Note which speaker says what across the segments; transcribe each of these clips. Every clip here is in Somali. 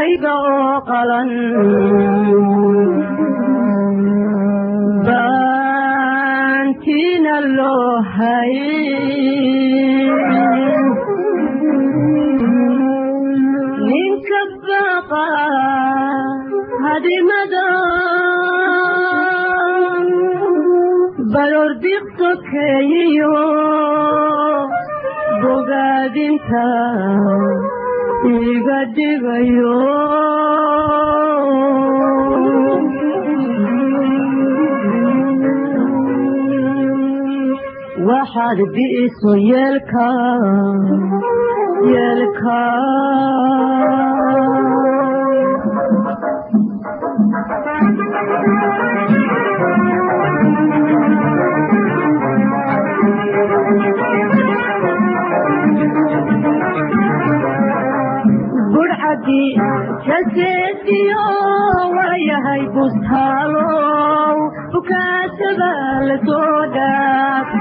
Speaker 1: buskayga oo qalan baantiina loo hay ninka baqa hadimada balor diqsokeeyiyo bogaadinta iga dhigayo waxaad bi'iso yeelka yeelka burcadii jaseediyo waayahay bustaalow bukaasada la soo dhaaf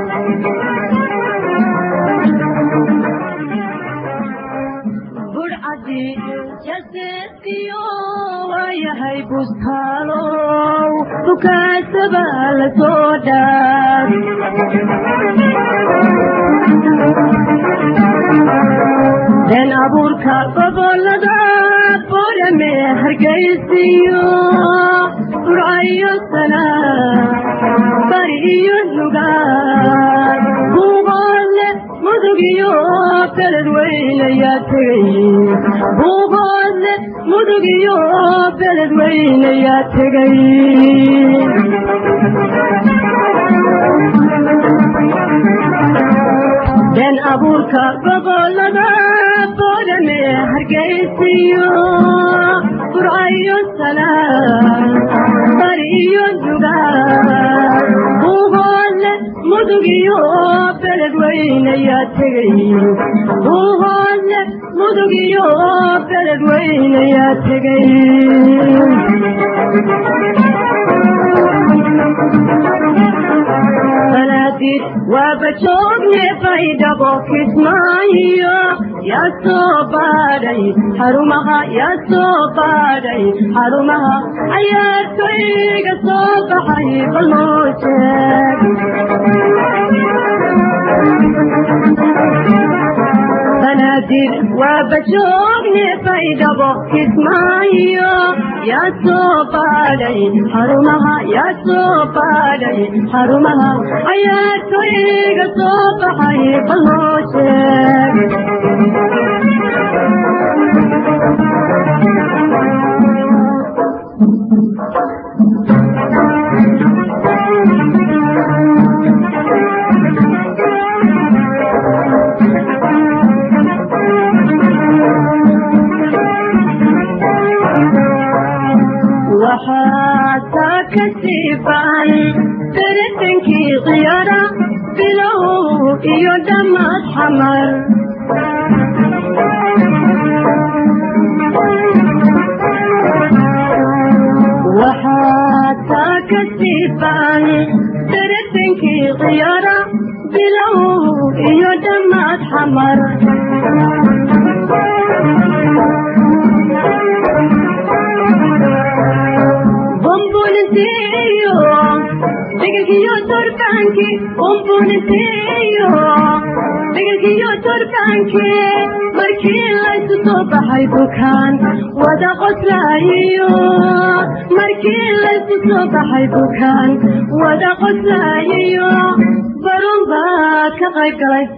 Speaker 1: burcadii jaseediyo waayahay bustaalow bukaasada la soo dhaaf been abuurka gobolada borame hargaysiyo burcayo sana bari iyo nugaal buuqoodle mudug iyo beled weynayaa tegay buuqoodle mudug iyo beled weynayaa tegay been abuurka gobolada borame hargaysiyo burcayo sana bari iyo nugaal buuqoodle mudug iyo beled weynayaa tegay buuqoodle mudug iyo beled weynayaa tegay banaadir waaba joogne baydhabo kismaayo yaa soo baadhay xarumaha yaa soo baadhay xarumaha cayaartoyga soo baxay bal noo sheeg banaadir waaba joogne baydhabo kismaayo yaa soo baadhay xarumaha yaa soo baadhay xarumaha cayaartoyga soo baxay bal noo sheeg waxaa taa ka siibaan daratankii khiyara bilow iyo dhammaad xamar waxaa taa ka siibaan daratankii khiyara bilow iyo dhammaad xamar bumbunisiyo dhigilkiyo turkaanki bumbunisiyo dhigilkiyo turkaanki markii laysu soo baxay bukaan wada qoslaayiyo markii laysu soo baxay bukaan wada qoslaayiyo barun baa ka qayb galay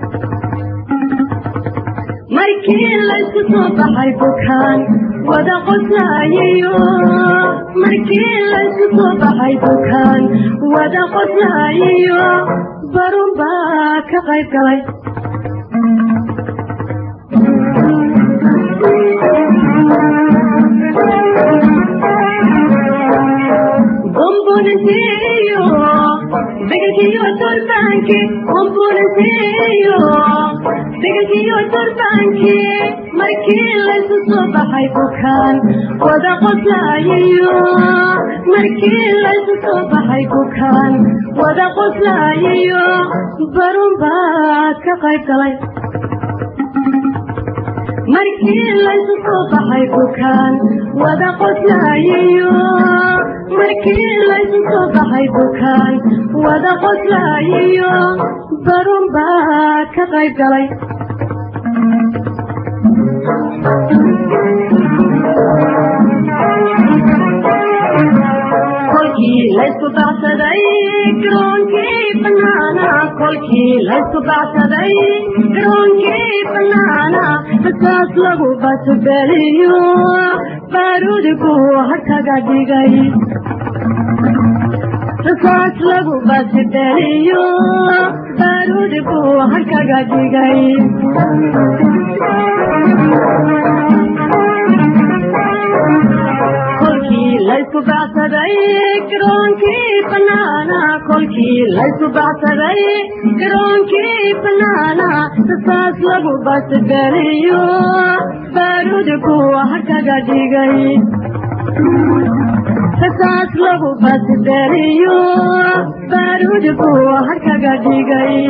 Speaker 1: markii laysu soo baxay bukaan wada qoslaayiyo markii laysu soo baxay bukaan wada qoslaayiyo barun baa ka qayb galay bumbunisiyo dhigilkiyo turbaanki bumbunisiyo dhigilkiyo turbaanki markii laysu soo baxay bukaan wada qoslaayiyo markii laysu soo baxay bukaan wada qoslaayiyo barun baa ka qayb galay markii laysu soo baxay bukaan wada qoslaayiyo markii laysu soo baxay bukaan wada qoslaayiyo barun baa ka qayb galay kolkii laysku bacsaday garoonkii banaana kolkii laysku bacsaday garoonkii banaana rasaas lagu basbeliyo baaruudku harkaga dhigay rasaas lagu basbeliyo baaruudku harkaga dhigay kolkii laysku bacsaday garoonkii banaana kolkii laysku bacsaday garoonkii banaana rasaas lagu basbeliyo baaruudku harkaga dhigay rasaas lagu basbeliyo baaruudku harkaga dhigay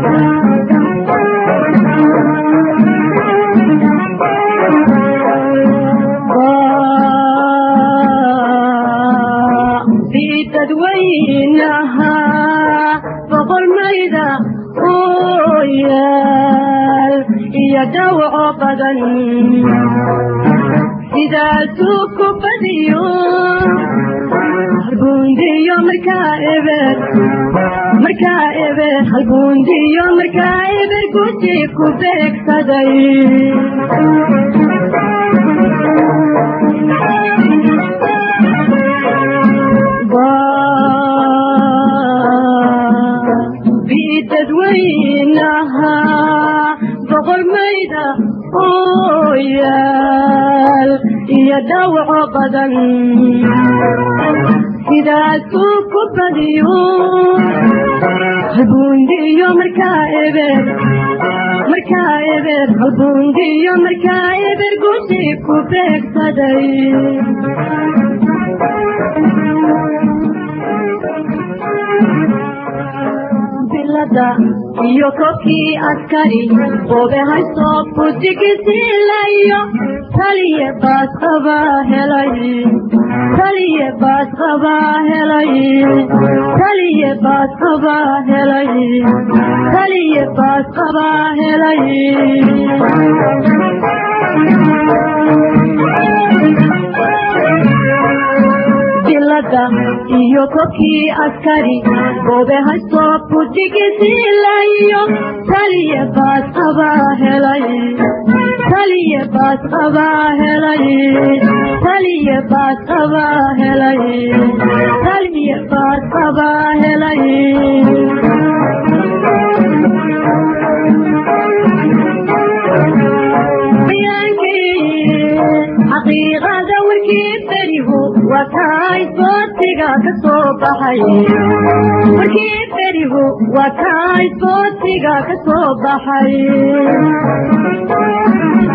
Speaker 1: dadweynaha boqol mayda oo yaal iyo dhawaco badan sidaasuu ku badiyo halbuundiyo markaa eber markaa eber halbuundiyo markaa eber guji ku beegsaday dadweynaha boqol mayda oo yaal iyo dhawaco badan sidaasuu ku badiyo halbuundiyo markaa eber markaa eber halbuundiyo markaa eber guji ku beegsaday iyo kobkii askari obe haysoo budigisiilayo taliye baas qabaa helay taliye baas qabaa helay taliye baas qabaa helay taliye baas qabaa helay bilada iyo kobkii askari goobe haysoo budigisiilayo taliye baas qabaa helay taliye baas qabaa helay taliye baas qabaa helay taliye baas qabaa helay xaqiiqada warkii berihu waa kaay sootiga ka soo baxay warkii berihu waa kaay sootiga ka soo baxay